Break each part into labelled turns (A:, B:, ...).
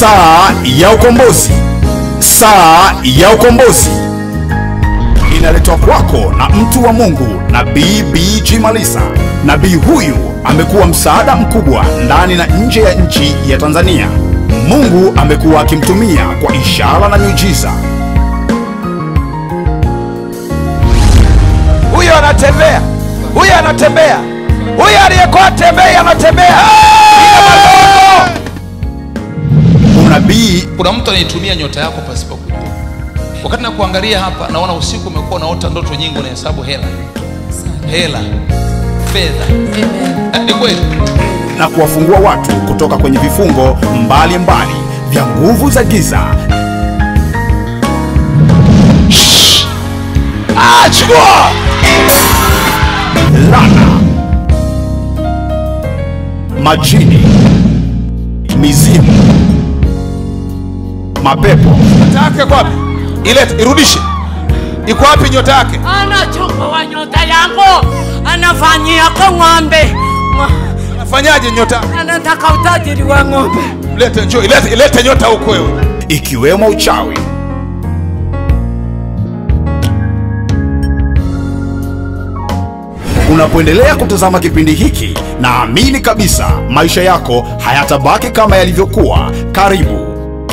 A: Saa ya ukombozi. Saa ya ukombozi inaletwa kwako na mtu wa Mungu Nabii BG Malisa. Nabii huyu amekuwa msaada mkubwa ndani na nje ya nchi ya Tanzania. Mungu amekuwa akimtumia kwa ishara na miujiza.
B: huyo anatembea, huyo anatembea, huyo aliyekuwa atembei anatembea.
A: Unabii
C: kuna mtu anaitumia nyota yako pasipo kujua wakati nakuangalia hapa naona usiku umekuwa unaota ndoto nyingi unahesabu hela hela fedha Eh, ni kweli
A: na kuwafungua watu kutoka kwenye vifungo mbalimbali mbali vya nguvu za giza.
B: Ah, chukua
A: Lana, majini, mizimu, mapepo
B: nyota yake kwa wapi? Ilete, irudishe. Iko wapi nyota yake?
D: anachukua nyota yangu anafanyia kwa ng'ombe Ng'o-
B: Anafanyaje nyota? yake?
D: anataka utajiri wa ng'ombe
B: Lete njoo, ilete, ilete nyota huko wewe.
A: ikiwemo uchawi. Unapoendelea kutazama kipindi hiki, naamini kabisa maisha yako hayatabaki kama yalivyokuwa. Karibu.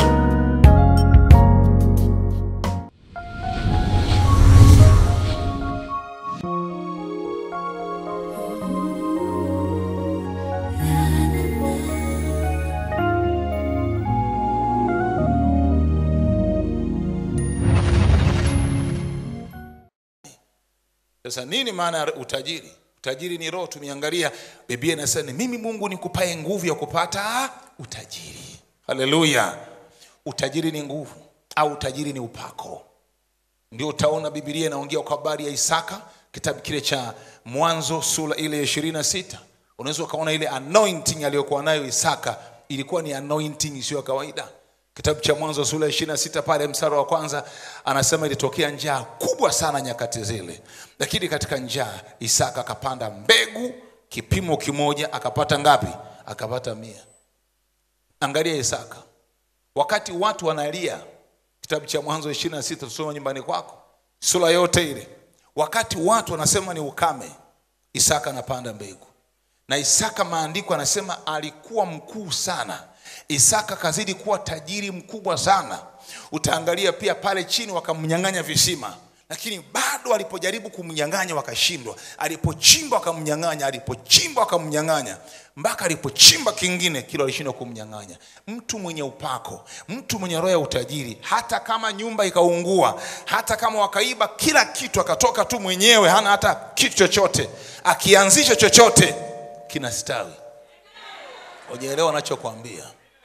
C: sasa nini maana ya utajiri utajiri ni roho tumeangalia biblia inasema ni mimi mungu nikupae nguvu ya kupata utajiri haleluya utajiri ni nguvu au utajiri ni upako ndio utaona bibilia inaongea kwa habari ya isaka kitabu kile cha mwanzo sura ile ya ishirini na sita unaweza ukaona ile anointing aliyokuwa nayo isaka ilikuwa ni anointing isiyo ya kawaida kitabu cha mwanzo sura ya ishirini na sita pale msara wa kwanza anasema ilitokea njaa kubwa sana nyakati zile lakini katika njaa isaka akapanda mbegu kipimo kimoja akapata ngapi akapata mia angalia isaka wakati watu wanalia kitabu cha mwanzo ishirini na sita tusoma nyumbani kwako sura yote ile wakati watu wanasema ni ukame isaka anapanda mbegu na isaka maandiko anasema alikuwa mkuu sana isaka kazidi kuwa tajiri mkubwa sana utaangalia pia pale chini wakamnyang'anya visima lakini bado alipojaribu kumnyang'anya wakashindwa alipochimba wakamnyang'anya alipochimba wakamnyang'anya mpaka alipochimba kingine kilo alishindwa kumnyang'anya mtu mwenye upako mtu mwenye roho ya utajiri hata kama nyumba ikaungua hata kama wakaiba kila kitu akatoka tu mwenyewe hana hata kitu chochote akianzisha chochote kinastawi ujaelewa anachokwambia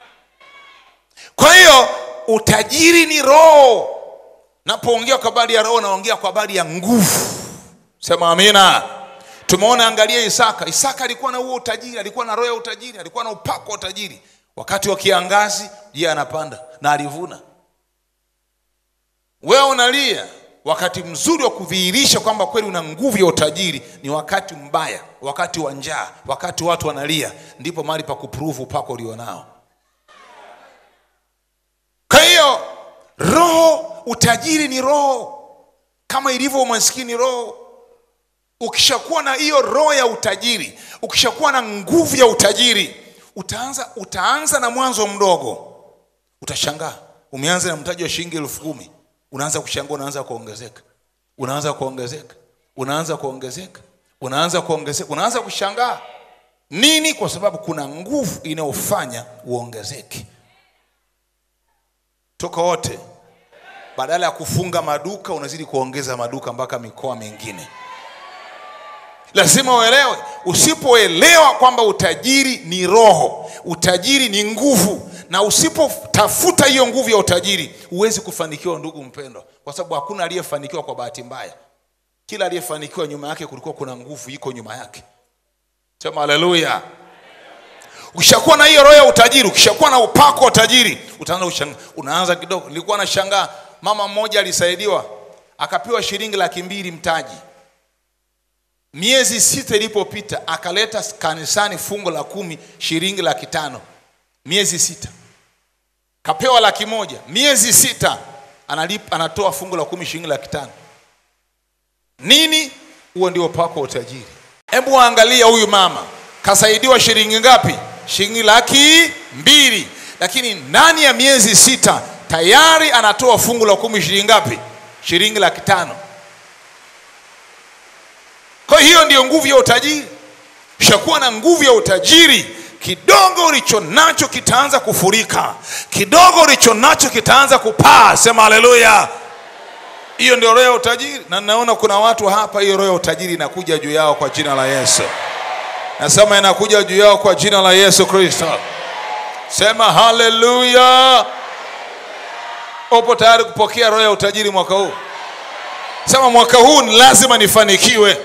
C: kwa hiyo utajiri ni roho napoongea kwa habari ya roho naongea kwa habari ya nguvu sema amina tumeona angalia isaka isaka alikuwa na huo utajiri alikuwa na roho ya utajiri alikuwa na upako wa utajiri wakati wa kiangazi yeye anapanda na alivuna wewe unalia wakati mzuri wa kudhihirisha kwamba kweli una nguvu ya utajiri ni wakati mbaya wakati wa njaa wakati watu wanalia ndipo mahali pa kupruvu upako ulionao kwa hiyo roho utajiri ni roho kama ilivyo umaskini roho ukishakuwa na hiyo roho ya utajiri ukishakuwa na nguvu ya utajiri utaanza utaanza na mwanzo mdogo utashangaa umeanza na mtaji wa shilingi elfu kumi unaanza kushangaa unaanza kuongezeka unaanza kuongezeka unaanza kuongezeka unaanza kuongezeka unaanza kushangaa nini kwa sababu kuna nguvu inayofanya uongezeke toka wote badala ya kufunga maduka unazidi kuongeza maduka mpaka mikoa mingine lazima uelewe usipoelewa kwamba utajiri ni roho utajiri ni nguvu na usipotafuta hiyo nguvu ya utajiri huwezi kufanikiwa ndugu mpendwa kwa sababu hakuna aliyefanikiwa kwa bahati mbaya kila aliyefanikiwa nyuma yake kulikuwa kuna nguvu iko nyuma yake sema haleluya ukishakuwa na hiyo roho ya utajiri ukishakuwa na upako wa utajiri utaanza kushanga- unaanza kidogo nilikuwa nashangaa mama mmoja alisaidiwa akapewa shilingi laki mbili mtaji miezi sita ilipopita akaleta kanisani fungo la kumi shilingi laki tano miezi sita kapewa laki moja miezi sita analipa, anatoa fungu la kumi shilingi laki tano nini huo ndio upako wa utajiri hebu angalia huyu mama kasaidiwa shilingi ngapi shilingi laki mbili lakini ndani ya miezi sita tayari anatoa fungu la kumi shilingi ngapi shilingi laki tano kwa hiyo ndiyo nguvu ya utajiri ushakuwa na nguvu ya utajiri kidogo ulicho nacho kitaanza kufurika kidogo ulicho nacho kitaanza kupaa sema haleluya hiyo ndio roho ya utajiri na naona kuna watu hapa hiyo roho ya utajiri inakuja juu yao kwa jina la yesu nasema inakuja juu yao kwa jina la yesu kristo sema haleluya upo tayari kupokea roho ya utajiri mwaka huu sema mwaka huu ni lazima nifanikiwe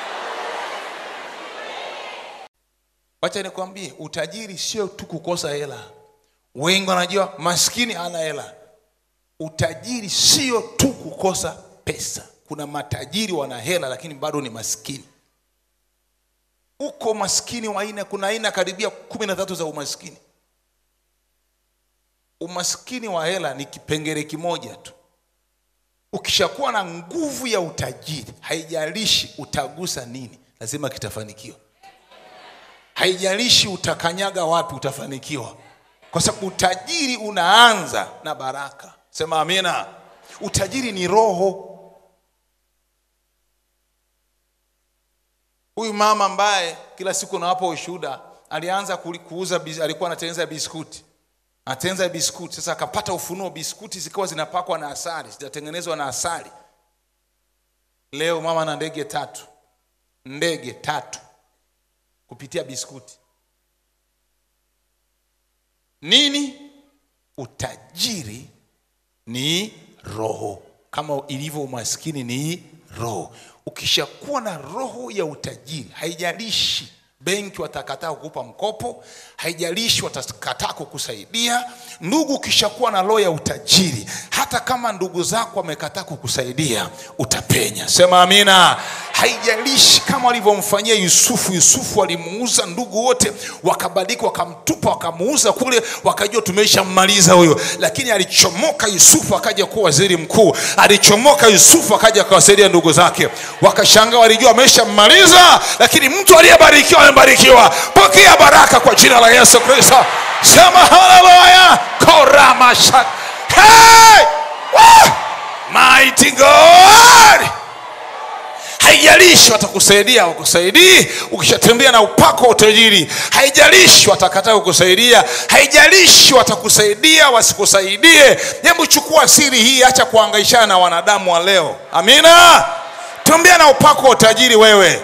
C: wacha nikwambie utajiri sio tu kukosa hela wengi wanajua maskini hana hela utajiri sio tu kukosa pesa kuna matajiri wana hela lakini bado ni maskini uko maskini wa aina kuna aina karibia kumi na tatu za umaskini umaskini wa hela ni kipengele kimoja tu ukishakuwa na nguvu ya utajiri haijalishi utagusa nini lazima kitafanikiwa haijalishi utakanyaga wapi utafanikiwa kwa sababu utajiri unaanza na baraka sema amina utajiri ni roho huyu mama ambaye kila siku nawapa ushuhuda alianza kuli- kuuza bis- alikuwa anatengeneza biskuti anatengeneza biskuti sasa akapata ufunuo biskuti zikawa zinapakwa na asali zinatengenezwa na asali leo mama na ndege tatu ndege tatu kupitia biskuti nini utajiri ni roho kama ilivyo umaskini ni roho ukishakuwa na roho ya utajiri haijalishi benki watakataa kukupa mkopo haijalishi watakataa kukusaidia ndugu ukishakuwa na roho ya utajiri hata kama ndugu zako wamekataa kukusaidia utapenya sema amina haijalishi kama walivyomfanyia yusufu yusufu walimuuza ndugu wote wakabadilika wakamtupa wakamuuza kule wakajua tumeshammaliza huyo lakini alichomoka yusufu akaja kuwa waziri mkuu alichomoka yusufu akaja akawasaidia ndugu zake wakashangaa walijua ameshammaliza lakini mtu aliyebarikiwa amebarikiwa pokea baraka kwa jina la yesu kristo sema haleluya koramasha hey! Woo! mighty god haijalishi watakusaidia wakusaidii ukishatembea na upako wa utajiri haijalishi watakataa kukusaidia haijalishi watakusaidia wasikusaidie hebu chukua siri hii acha kuangaishana na wanadamu wa leo amina tembea na upako wa utajiri wewe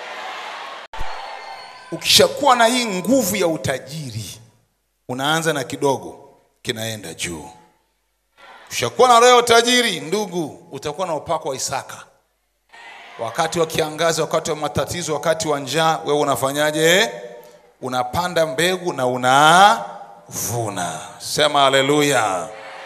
C: ukishakuwa na hii nguvu ya utajiri unaanza na kidogo kinaenda juu ukishakuwa na roho ya utajiri ndugu utakuwa na upako wa isaka wakati wa kiangazi wakati wa matatizo wakati wa njaa wewe unafanyaje unapanda mbegu na unavuna sema haleluya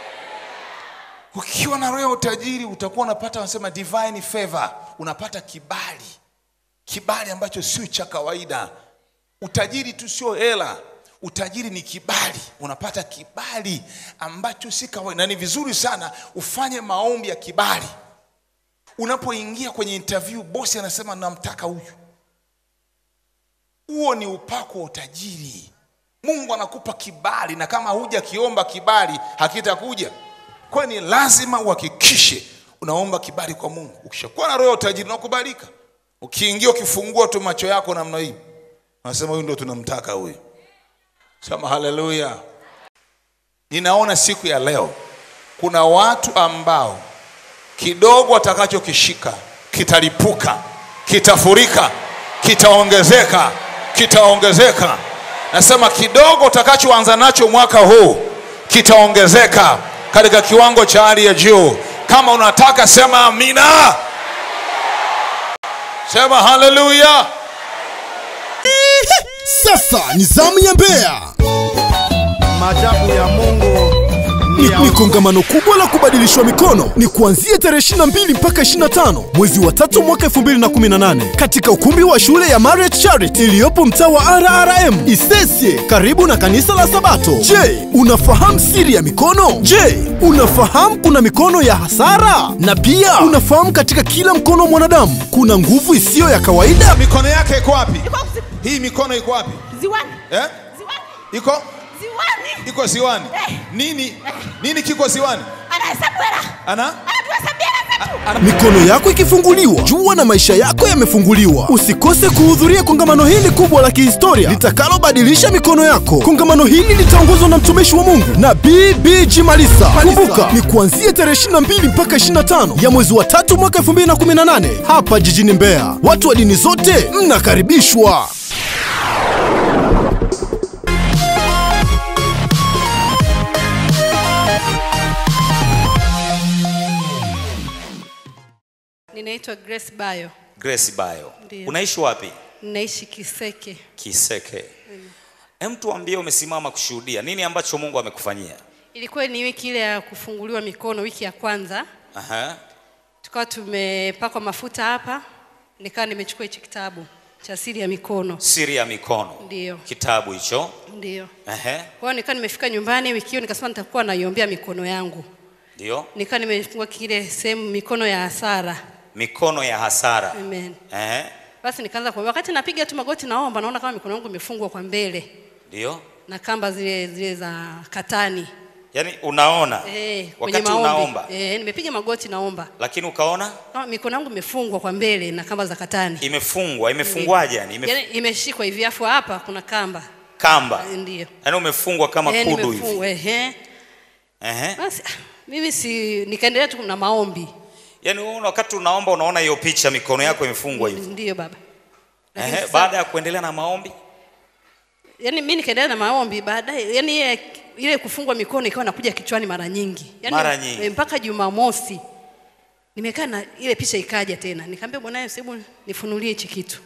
C: ukiwa na roho ya utajiri utakuwa unapata wanasema divine favor unapata kibali kibali ambacho sio cha kawaida utajiri tu sio hela utajiri ni kibali unapata kibali ambacho si kawaida na ni vizuri sana ufanye maombi ya kibali unapoingia kwenye interview bosi anasema namtaka huyu huo ni upako wa utajiri mungu anakupa kibali na kama huja kiomba kibali hakitakuja kwayo ni lazima uhakikishe unaomba kibali kwa mungu ukishakuwa na roho ya utajiri unakubalika ukiingia ukifungua tu macho yako namna hii unasema huyu ndo tunamtaka huyu sema haleluya ninaona siku ya leo kuna watu ambao kidogo watakachokishika kitalipuka kitafurika kitaongezeka kitaongezeka nasema kidogo utakachoanza nacho mwaka huu kitaongezeka katika kiwango cha hali ya juu kama unataka sema amina sema haleluya
E: Sasa ni zamu ya Mbeya.
F: Maajabu ya Mungu
E: ni, ni kongamano kubwa la kubadilishwa mikono ni kuanzia tarehe 22 mpaka 25 mwezi wa tatu mwaka 2018 katika ukumbi wa shule ya Marriott Charity iliyopo mtaa wa RRM Isesye karibu na kanisa la Sabato. Je, unafahamu siri ya mikono? Je, unafahamu kuna mikono ya hasara? Na pia unafahamu katika kila mkono wa mwanadamu kuna nguvu isiyo ya kawaida?
C: mikono yake iko wapi
F: Iko zi-
C: hii mikono iko wapi
F: ziwani.
C: eh?
F: Ziwani.
C: iko
F: Ziwani.
C: iko ziwani
F: Eh.
C: nini nini kiko ziwani
F: Anahesabu hela.
C: ana
F: Anatuhesabia hela zetu.
E: Mikono yako ikifunguliwa, jua na maisha yako yamefunguliwa. Usikose kuhudhuria kongamano hili kubwa la kihistoria litakalobadilisha mikono yako. Kongamano hili litaongozwa na mtumishi wa Mungu na BBG Malisa. Kumbuka ni kuanzia tarehe 22 mpaka 25 ya mwezi wa tatu mwaka 2018 hapa jijini Mbeya. Watu wa dini zote mnakaribishwa.
G: Ninaitwa Grace Bayo,
H: Grace Bayo.
G: Ndiyo.
H: Unaishi wapi?
G: ninaishi Kiseke.
H: Kiseke. Hem, tuambie umesimama kushuhudia nini ambacho Mungu amekufanyia?
G: Ilikuwa ni wiki ile ya kufunguliwa mikono, wiki ya kwanza,
H: Aha.
G: tukawa tumepakwa mafuta hapa, nikawa nimechukua hichi kitabu cha siri ya mikono.
H: Siri ya mikono.
G: Ndiyo.
H: Kitabu hicho.
G: Ndiyo.
H: Ehe.
G: Kwa hiyo nikawa nimefika nyumbani wiki hiyo, nikasema nitakuwa naiombea mikono yangu.
H: Ndio.
G: Nikawa nimefungua kile sehemu mikono ya hasara.
H: Mikono ya hasara.
G: Amen.
H: Ehe.
G: Basi nikaanza kuomba. Wakati napiga tu magoti naomba, naona kama mikono yangu imefungwa kwa mbele
H: Ndio.
G: na kamba zile zile za katani.
H: Yaani unaona
G: Eh, kwenye
H: wakati
G: maombi.
H: unaomba
G: Eh, nimepiga magoti naomba.
H: lakini ukaona
G: Kama mikono yangu imefungwa kwa mbele na kamba za katani.
H: imefungwa. Imefungwaje yani? Imef...
G: Yaani imeshikwa hivi afu hapa kuna kamba.
H: Kamba.
G: Eh, Ndio.
H: Yaani umefungwa kama
G: Eh,
H: kudu hivi.
G: nimefungwa ehe.
H: Ehe.
G: Basi ah, mimi si nikaendelea tu na maombi.
H: Yaani wewe una- wakati unaomba unaona hiyo picha mikono yako imefungwa hivi.
G: Ndio baba. Lakini
H: Ehe.
G: sasa-
H: Baada ya kuendelea na maombi
G: Yaani mimi nikaendelea na maombi baadaye yani ile, ile kufungwa mikono ikawa nakuja kichwani mara nyingi. Yaani
H: Mara nyingi.
G: eh, mpaka Jumamosi nimekaa na ile picha ikaja tena. Nikamwambia bwana Yesu hebu nifunulie hichi kitu.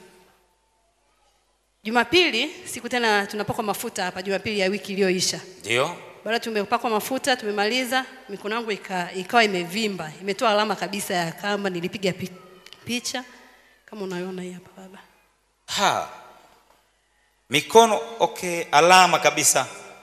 G: Jumapili siku tena tunapakwa mafuta hapa Jumapili ya wiki iliyoisha.
H: ndio.
G: Baada tumepakwa mafuta tumemaliza, mikono yangu ika, ikawa imevimba, imetoa alama kabisa ya kamba. Nilipiga pi, picha kama unaiona hii hapa baba.
H: Ha. Mikono okay, alama kabisa.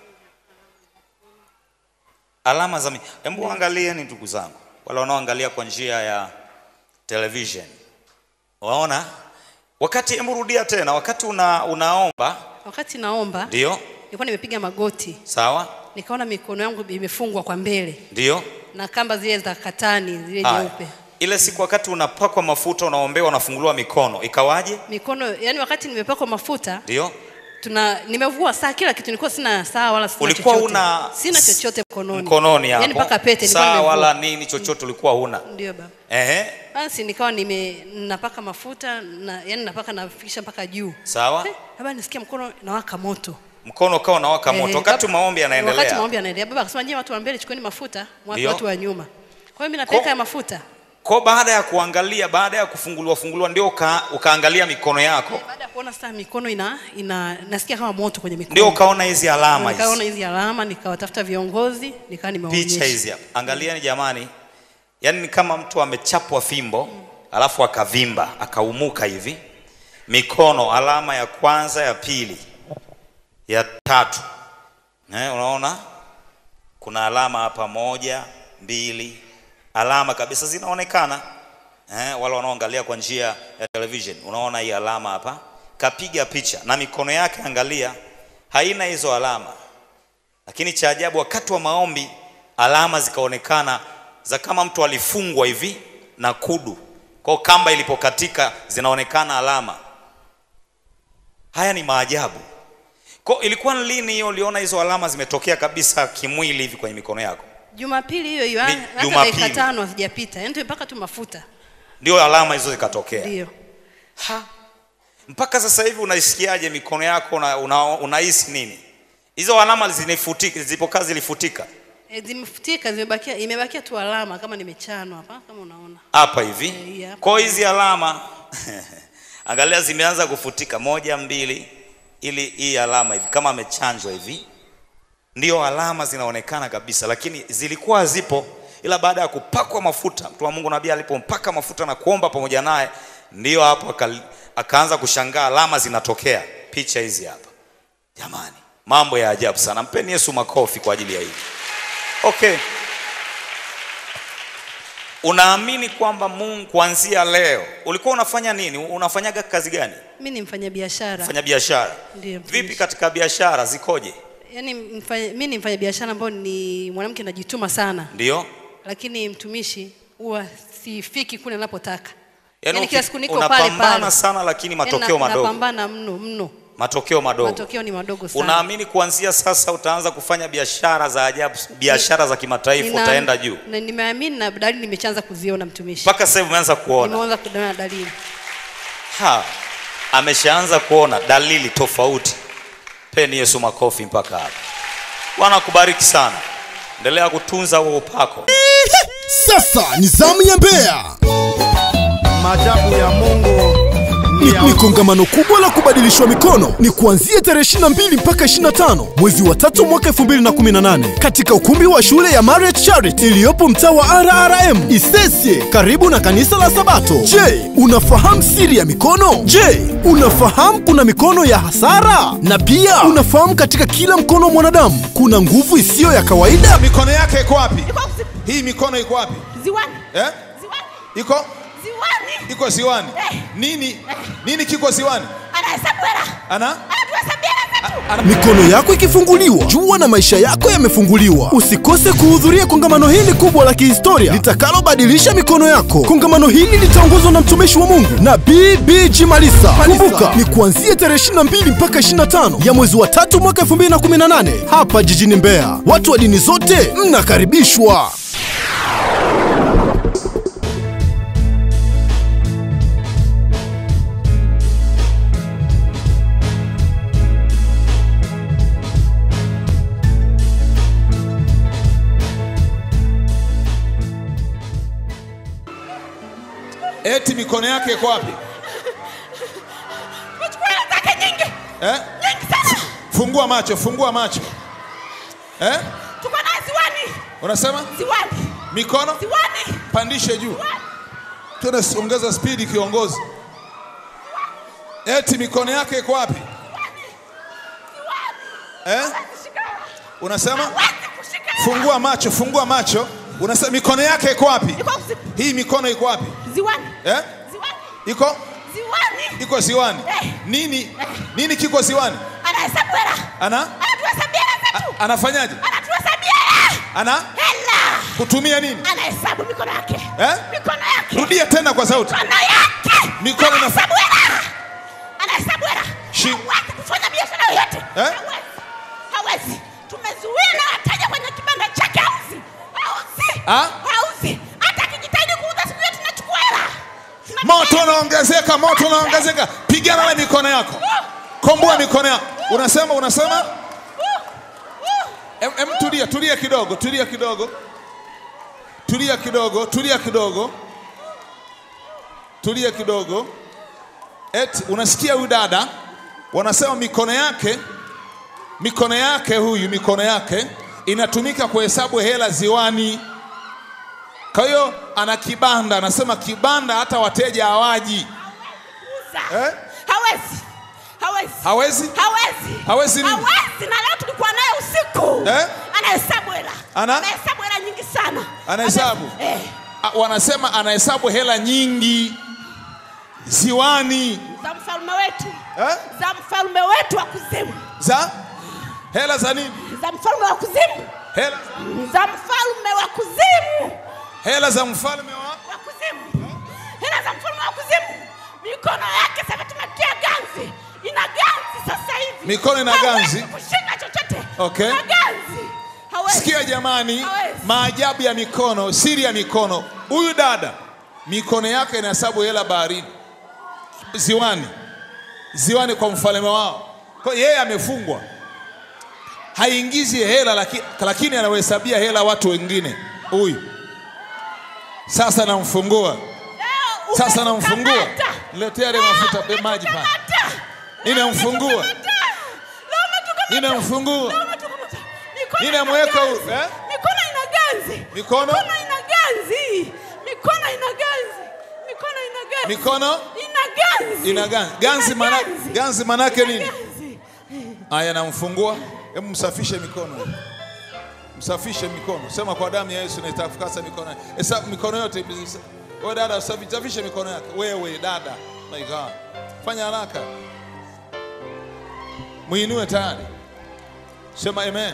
H: Alama za mi- hebu angalieni ndugu zangu, wale wanaoangalia kwa njia ya television. Waona? Wakati hebu rudia tena, wakati una, unaomba,
G: Wakati naomba
H: ndio?
G: nilikuwa nimepiga magoti,
H: Sawa?
G: nikaona mikono yangu imefungwa kwa mbele
H: Ndio?
G: na kamba zile za katani zile
H: Haya.
G: nyeupe.
H: Ile siku wakati unapakwa mafuta unaombewa unafunguliwa mikono, ikawaje?
G: Mikono yani, wakati nimepakwa mafuta
H: Ndio?
G: tuna nimevua saa, kila kitu, nilikuwa sina saa wala sina
H: Ulikuwa
G: chochote.
H: una
G: sina chochote mkononi,
H: Mkononi hapo.
G: yani mpaka pete nilikuwa
H: Saa
G: nimevua.
H: wala nini chochote ulikuwa huna.
G: Ndio baba.
H: Ehe.
G: Basi nikawa nime napaka mafuta na yani napaka nafikisha mpaka juu.
H: Sawa?
G: Eh, Baba nisikia mkono nawaka moto.
H: Mkono ukawa unawaka moto
G: Eh,
H: wakati
G: baba-
H: maombi yanaendelea.
G: Wakati maombi yanaendelea. Baba akasema je, watu wa mbele chukueni mafuta, watu,
H: Ndio.
G: watu wa nyuma. Kwa hiyo mimi napeleka
H: Ko-
G: ya mafuta.
H: Kwa baada ya kuangalia, baada ya kufunguliwa funguliwa, ndio uka, ukaangalia mikono yako,
G: Baada ya kuona sasa mikono ina, ina nasikia kama moto kwenye mikono.
H: ndio ukaona hizi alama
G: Nikaona
H: hizi,
G: hizi alama, nikawatafuta viongozi, nikawa nimewaonyesha.
H: picha hizi hapa. Angalieni jamani, yaani ni kama mtu amechapwa fimbo alafu akavimba akaumuka hivi, mikono, alama ya kwanza, ya pili, ya tatu. Eh, unaona kuna alama hapa, moja, mbili, alama kabisa zinaonekana. Eh, wale wanaoangalia kwa njia ya television, unaona hii alama hapa, kapiga picha na mikono yake, angalia, haina hizo alama. Lakini cha ajabu, wakati wa maombi alama zikaonekana za kama mtu alifungwa hivi na kudu, kwa hiyo kamba ilipokatika zinaonekana alama. Haya ni maajabu. Kwa hiyo ilikuwa ni lini hiyo uliona hizo alama zimetokea kabisa kimwili hivi kwenye mikono yako?
G: Jumapili hiyo hiyo,
H: Ni
G: hata
H: Jumapili.
G: dakika tano hazijapita, yaani tumepaka tu mafuta.
H: Ndio alama hizo zikatokea.
G: Ndio.
H: Ha. Mpaka sasa hivi unaisikiaje mikono yako una, una, unahisi nini? Hizo alama zinifutika, zilipokaa zilifutika
G: E, zimefutika zimebakia, imebakia tu alama kama nimechanwa hapa kama unaona.
H: hapa hivi.
G: Eh, hii hapa.
H: Kwa hiyo hizi alama angalia zimeanza kufutika moja mbili ili hii alama hivi kama amechanjwa hivi. ndio alama zinaonekana kabisa lakini zilikuwa zipo ila baada ya kupakwa mafuta mtu wa mungu nabii alipompaka mafuta na kuomba pamoja naye ndio hapo aka, akaanza kushangaa alama zinatokea picha hizi hapa jamani mambo ya ajabu sana mpeni yesu makofi kwa ajili ya hili okay unaamini kwamba mungu kuanzia leo ulikuwa unafanya nini unafanyaga kazi gani
G: mi ni mfanya biashara
H: fanya biashara
G: Ndiyo,
H: vipi katika biashara zikoje
G: yaani mfanya, mi ni mfanya biashara ambao ni mwanamke najituma sana
H: ndio
G: lakini mtumishi huwa sifiki kule napotaka
H: Yaani
G: Yaani kila
H: uki-
G: siku niko pale
H: unapambana
G: pale.
H: sana lakini
G: Yaani
H: matokeo
G: na-
H: madogo
G: napambana mno mno
H: matokeo madogo
G: matokeo ni madogo sana
H: unaamini kuanzia sasa utaanza kufanya biashara za ajabu biashara za kimataifa
G: Nina-
H: utaenda juu
G: na nimeamini na dalili nimeshaanza kuziona mtumishi
H: mpaka sasa hivi umeanza kuona
G: nimeanza kuona dalili
H: ha ameshaanza kuona dalili tofauti peni yesu makofi mpaka hapa bwana akubariki sana endelea kutunza huo upako
E: Sasa ni zamu ya Mbeya.
A: Maajabu ya Mungu
E: Ni, ni kongamano kubwa la kubadilishwa mikono ni kuanzia tarehe 22 mpaka 25 mwezi wa tatu mwaka 2018 katika ukumbi wa shule ya Marriott Charity iliyopo mtaa wa RRM Isesye karibu na kanisa la Sabato. Je, unafahamu siri ya mikono? Je, unafahamu kuna mikono ya hasara? Na pia unafahamu katika kila mkono wa mwanadamu kuna nguvu isiyo ya kawaida?
C: mikono yake iko wapi
F: Iko zi-
C: hii mikono iko wapi
F: ziwani.
C: eh?
F: Ziwani.
C: iko
F: Ziwani.
C: iko ziwani
F: Eh.
C: nini nini kiko ziwani
F: Anahesabu hela.
C: ana
F: Anatuhesabia hela zetu.
E: Mikono yako ikifunguliwa, jua na maisha yako yamefunguliwa. Usikose kuhudhuria kongamano hili kubwa la kihistoria litakalobadilisha mikono yako. Kongamano hili litaongozwa na mtumishi wa Mungu na BBG Malisa. Kumbuka ni kuanzia tarehe 22 mpaka 25 ya mwezi wa tatu mwaka 2018 hapa jijini Mbeya. Watu wa dini zote mnakaribishwa.
C: eti mikono yake iko wapi
F: Umechukua hela zake nyingi.
C: eh?
F: Nyingi sana.
C: fungua macho fungua macho eh?
F: Tuko naye ziwani.
C: unasema
F: Ziwani.
C: mikono
F: Ziwani.
C: pandishe juu tena si- ongeza spidi kiongozi eti mikono yake iko wapi eh?
F: Kushika hela.
C: unasema
F: Hawezi kushika hela.
C: fungua macho fungua macho unasema mikono yake iko wapi
F: Iko zi-
C: hii mikono iko wapi
F: ziwani.
C: eh?
F: Ziwani.
C: iko
F: Ziwani.
C: iko ziwani
F: Eh.
C: nini nini kiko ziwani
F: Anahesabu hela.
C: ana
F: Anatuhesabia hela zetu.
C: anafanyaje
F: Anatuhesabia hela.
C: ana
F: Hela.
C: kutumia nini
F: Anahesabu mikono yake.
C: eh?
F: Mikono yake.
C: rudia tena kwa sauti
F: Mikono yake.
C: Mikono na-
F: Anahesabu hela. Anahesabu hela.
C: Shi-
F: Hawezi kufanya biashara yoyote.
C: Eh?
F: Hawezi. Hawezi. Tumezuia na wateja kwenye kibanda chake hauzi. Hauzi.
C: Ah?
F: Hauzi. Hata akijitahidi kuuza siku yote tunachukua hela.
C: moto unaongezeka moto unaongezeka pigana na mikono yako komboa mikono yako unasema unasema em, em, tulia tulia kidogo tulia kidogo tulia kidogo tulia kidogo tulia kidogo eti unasikia huyu dada wanasema mikono yake mikono yake huyu mikono yake inatumika kuhesabu hela ziwani kwa hiyo ana kibanda anasema kibanda hata wateja hawaji
F: Kuuza.
C: eh?
F: Hawezi. Hawezi.
C: hawezi
F: Hawezi.
C: Hawezi nini?
F: Hawezi. Na leo tulikuwa naye usiku.
C: Eh?
F: Anahesabu hela.
C: Ana?
F: Anahesabu hela nyingi sana.
C: Anahesabu?
F: Ame- Eh.
C: A- wanasema anahesabu hela nyingi ziwani
F: Za mfalme wetu.
C: eh?
F: Za mfalme wetu wa kuzimu.
C: za hela za nini
F: Za mfalme wa kuzimu.
C: hela,
F: Za mfalme wa kuzimu.
C: hela za mfalme wa
F: Wa kuzimu. Hela za mfalme wa kuzimu. Mikono yake sasa tumetia ganzi. Ina ganzi sasa hivi.
C: Mikono ina
F: Hawezi
C: ganzi?
F: kushika chochote.
C: Okay.
F: Ina ganzi. Hawezi.
C: sikia jamani
F: Hawezi.
C: maajabu ya mikono siri ya mikono huyu dada mikono yake inahesabu hela baharini ziwani ziwani kwa mfalme wao kwa hiyo yeye amefungwa haingizi hela laki, lakini anawahesabia hela watu wengine huyu sasa namfungua
F: Leo
C: sasa namfungua
F: umetukamata.
C: letea ile mafuta be- maji pale
F: Umetukamata.
C: Ninamfungua.
F: Leo umetukamata. Leo umetukamata.
C: ninamfungua
F: Leo umetukamata. Mikono
C: Nini
F: ina
C: ameweka
F: ganzi.
C: huru, eh?
F: Mikono ina ganzi.
C: Mikono?
F: Mikono ina ganzi. Mikono ina ganzi. Mikono ina ganzi.
C: Mikono
F: ina ganzi.
C: ina ganzi. Ganzi
F: Ina
C: mana,
F: ganzi.
C: ganzi manake
F: Ina
C: nini?
F: ganzi.
C: Aya, namfungua. Hebu msafishe mikono, msafishe mikono. Sema kwa damu ya Yesu naitakasa mikono yake. Esa mikono yote. Wewe dada, safi- safishe mikono yake. Wewe dada, my God, fanya haraka, muinue tayari. Sema amen.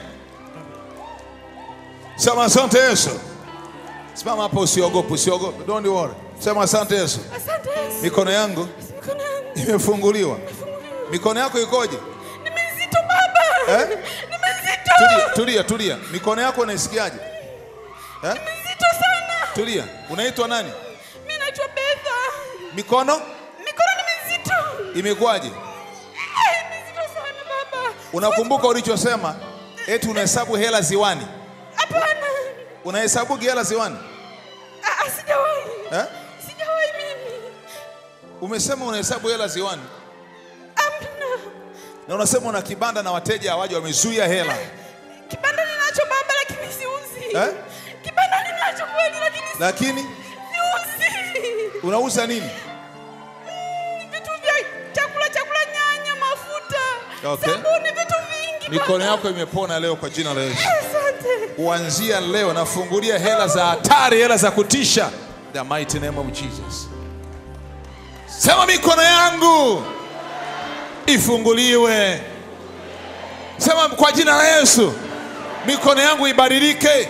C: Sema asante Yesu. Simama hapo, usiogope, usiogope, don't worry. Sema asante Yesu,
F: Asante Yesu.
C: mikono yangu
F: Mikono yangu
C: imefunguliwa. Mikono yako ikoje?
F: ni mizito baba.
C: Eh?
F: Ni mizito.
C: Tulia, tulia, tulia. Mikono yako unaisikiaje? Eh?
F: Mizito sana.
C: Tulia. Unaitwa nani?
F: Mimi naitwa Betha.
C: Mikono
F: Mikono ni mizito.
C: imekuwaje?
F: Eh, Mizito sana baba.
C: Unakumbuka ulichosema eti unahesabu hela ziwani?
F: Hapana.
C: Unahesabu hela ziwani?
F: Ah, ah, sijawahi.
C: Eh?
F: Sijawahi mimi.
C: Umesema unahesabu hela ziwani
F: Amna.
C: na unasema una kibanda na wateja hawaje, wamezuia hela.
F: Kibanda ninacho baba lakini siuzi.
C: Eh?
F: Kibanda ninacho kweli lakini si-
C: Lakini
F: siuzi.
C: unauza nini?
F: Vitu vya chakula chakula nyanya, mafuta,
C: Okay.
F: sabuni, vitu vingi.
C: Mikono
F: baba.
C: yako imepona leo kwa jina la Yesu.
F: Asante.
C: Kuanzia leo nafungulia hela za hatari, hela za kutisha. The mighty name of Jesus. Sema mikono yangu ifunguliwe. Sema kwa jina la Yesu, mikono yangu ibadilike.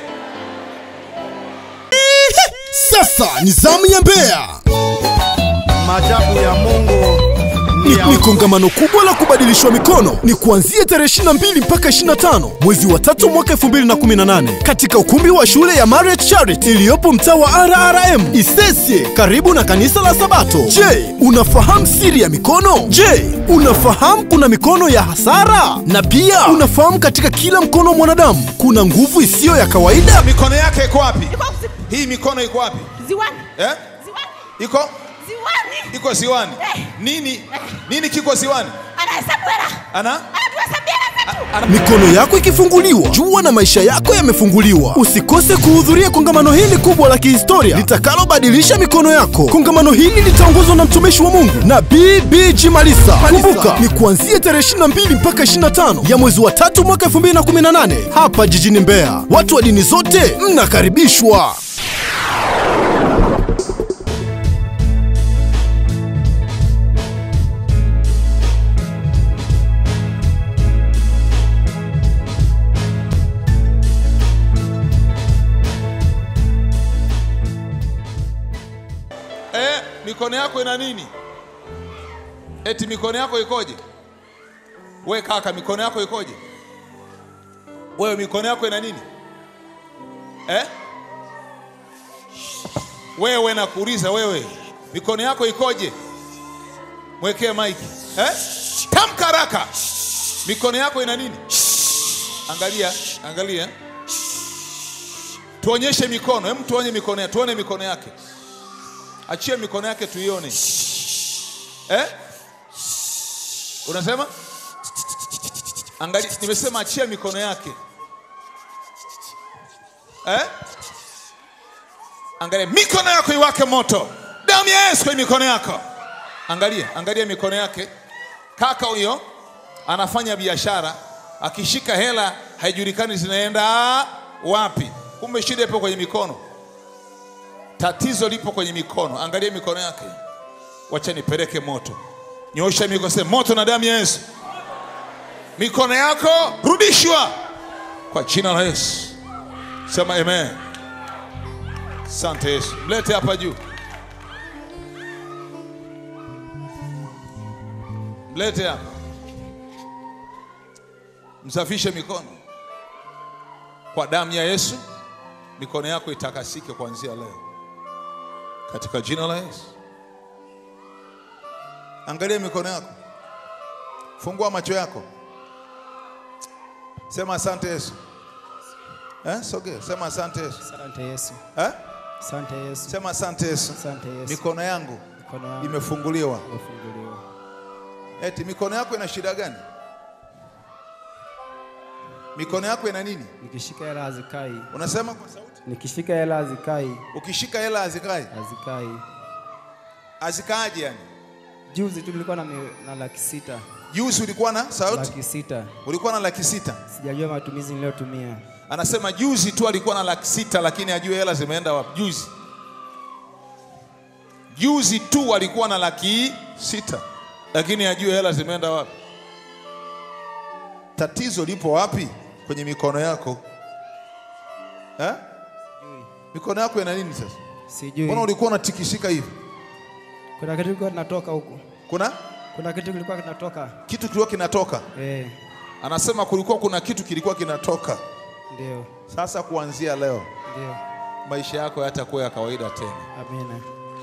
E: Sasa ni zamu ya Mbeya.
A: Maajabu ya Mungu
E: Ni, ni kongamano kubwa la kubadilishwa mikono ni kuanzia tarehe 22 mpaka 25 mwezi wa tatu mwaka 2018 katika ukumbi wa shule ya Marriott Charity iliyopo mtaa wa RRM Isesye karibu na kanisa la Sabato. Je, unafahamu siri ya mikono? Je, unafahamu kuna mikono ya hasara? Na pia unafahamu katika kila mkono wa mwanadamu kuna nguvu isiyo ya kawaida?
C: Mikono yake iko wapi?
F: Iko zi-
C: Hii mikono iko wapi?
F: Ziwani.
C: Eh?
F: Ziwani.
C: Iko
F: Ziwani.
C: iko ziwani.
F: Eh.
C: Nini nini kiko ziwani?
F: Anahesabu hela.
C: Ana
F: Anatuhesabia hela zetu.
E: Mikono yako ikifunguliwa, jua na maisha yako yamefunguliwa. Usikose kuhudhuria kongamano hili kubwa la kihistoria litakalobadilisha mikono yako. Kongamano hili litaongozwa na mtumishi wa Mungu Nabii BG Malisa. Kumbuka ni kuanzia tarehe 22 mpaka 25 ya mwezi wa tatu mwaka 2018 hapa jijini Mbeya. Watu wa dini zote mnakaribishwa.
C: eh, mikono yako ina nini? Eti mikono yako ikoje? We kaka, mikono yako ikoje? Wewe mikono yako ina nini eh? Wewe nakuuliza wewe, mikono yako ikoje? Mwekee maiki eh? Tamka haraka, mikono yako ina nini? Angalia, angalia, tuonyeshe mikono. Hem, tuonye mikono yake, tuone mikono yake. Achia mikono yake tuione eh? Unasema angalia, nimesema achia mikono yake eh? Angalia mikono yako iwake moto, damu ya Yesu kwenye mikono yako. Angalia, angalia mikono yake. Kaka huyo anafanya biashara, akishika hela haijulikani zinaenda wapi. Kumbe shida ipo kwenye mikono. Tatizo lipo kwenye mikono. Angalia mikono yake, wacha nipeleke moto. Nyosha mikono, sema moto na damu ya Yesu. Mikono yako rudishwa kwa jina la Yesu. Sema amen. Asante Yesu. Mlete hapa juu, mlete hapa, msafishe mikono kwa damu ya Yesu. Mikono yako itakasike kuanzia leo katika jina la Yesu. Angalia mikono yako, fungua macho yako, sema asante Yesu. Eh, sogea, sema asante Yesu.
I: Asante Yesu.
C: Eh?
I: Asante Yesu.
C: Sema asante Yesu.
I: Asante Yesu.
C: Mikono yangu
I: Mikono yangu
C: imefunguliwa.
I: imefunguliwa.
C: Eti mikono yako ina shida gani? mikono yako ina nini
I: nikishika hela hazikai,
C: unasema kwa sauti
I: nikishika hela hazikai,
C: ukishika hela hazikai
I: hazikai.
C: hazikaaje yani
I: Juzi tu nilikuwa na, mi- na laki sita,
C: juzi ulikuwa na sauti
I: laki sita,
C: ulikuwa na laki sita
I: sijajua matumizi niliyotumia.
C: anasema juzi tu alikuwa na laki sita lakini ajue hela zimeenda wapi juzi juzi tu alikuwa na laki sita lakini ajue hela zimeenda wapi tatizo lipo wapi kwenye mikono yako eh? mikono yako ina nini sasa
I: Sijui
C: mbona ulikuwa unatikishika hivi
I: kuna kitu kilikuwa kinatoka huku,
C: kuna
I: kuna kitu kilikuwa kinatoka
C: kitu kilikuwa kinatoka
I: eh,
C: anasema kulikuwa kuna kitu kilikuwa kinatoka
I: ndio
C: sasa kuanzia leo
I: ndio.
C: maisha yako yatakuwa ya kawaida tena
I: Amina.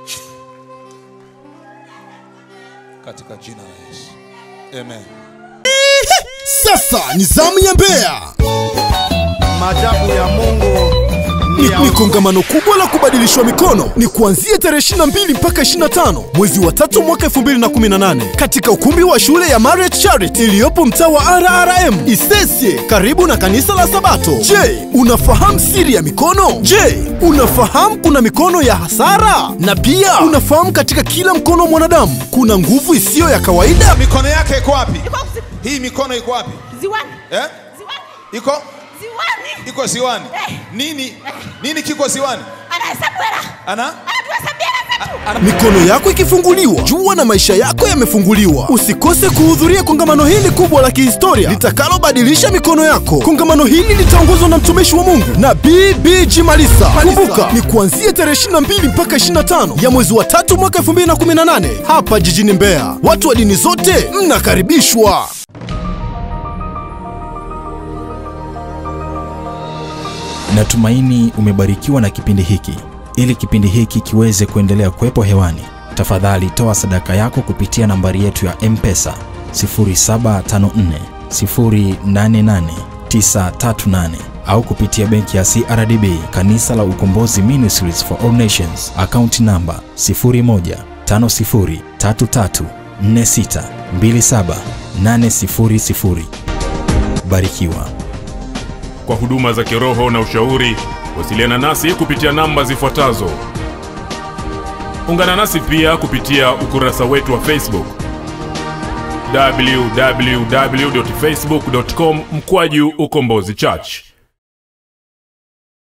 C: katika jina la yesu amen
E: Sasa ni zamu ya Mbeya.
A: Maajabu ya Mungu
E: Ni, ni kongamano kubwa la kubadilishwa mikono ni kuanzia tarehe 22 mpaka 25 mwezi wa tatu mwaka 2018 katika ukumbi wa shule ya Marriott Charity iliyopo mtaa wa RRM Isesye karibu na kanisa la Sabato. Je, unafahamu siri ya mikono? Je, unafahamu kuna mikono ya hasara? Na pia unafahamu katika kila mkono wa mwanadamu kuna nguvu isiyo ya kawaida?
C: mikono yake iko wapi
F: Iko zi-
C: hii mikono iko wapi
F: ziwani
C: eh?
F: ziwani
C: iko
F: ziwani
C: iko ziwani
F: Eh.
C: nini nini kiko ziwani
F: anahesabu hela
C: ana
F: anatuhesabia hela zetu
E: Mikono yako ikifunguliwa, jua na maisha yako yamefunguliwa. Usikose kuhudhuria kongamano hili kubwa la kihistoria litakalobadilisha mikono yako. Kongamano hili litaongozwa na mtumishi wa Mungu na BBG Malisa. Kumbuka ni kuanzia tarehe 22 mpaka 25 ya mwezi wa tatu mwaka 2018 hapa jijini Mbeya. Watu wa dini zote mnakaribishwa.
J: Natumaini umebarikiwa na kipindi hiki. Ili kipindi hiki kiweze kuendelea kuwepo hewani, tafadhali toa sadaka yako kupitia nambari yetu ya M-Pesa 0754 088 938 au kupitia benki ya CRDB Kanisa la Ukombozi Ministries for All Nations, akaunti namba 01 50 33 46 27 800. Barikiwa.
K: Kwa huduma za kiroho na ushauri, wasiliana nasi kupitia namba zifuatazo. Ungana nasi pia kupitia ukurasa wetu wa Facebook www.facebook.com mkwaju ukombozi church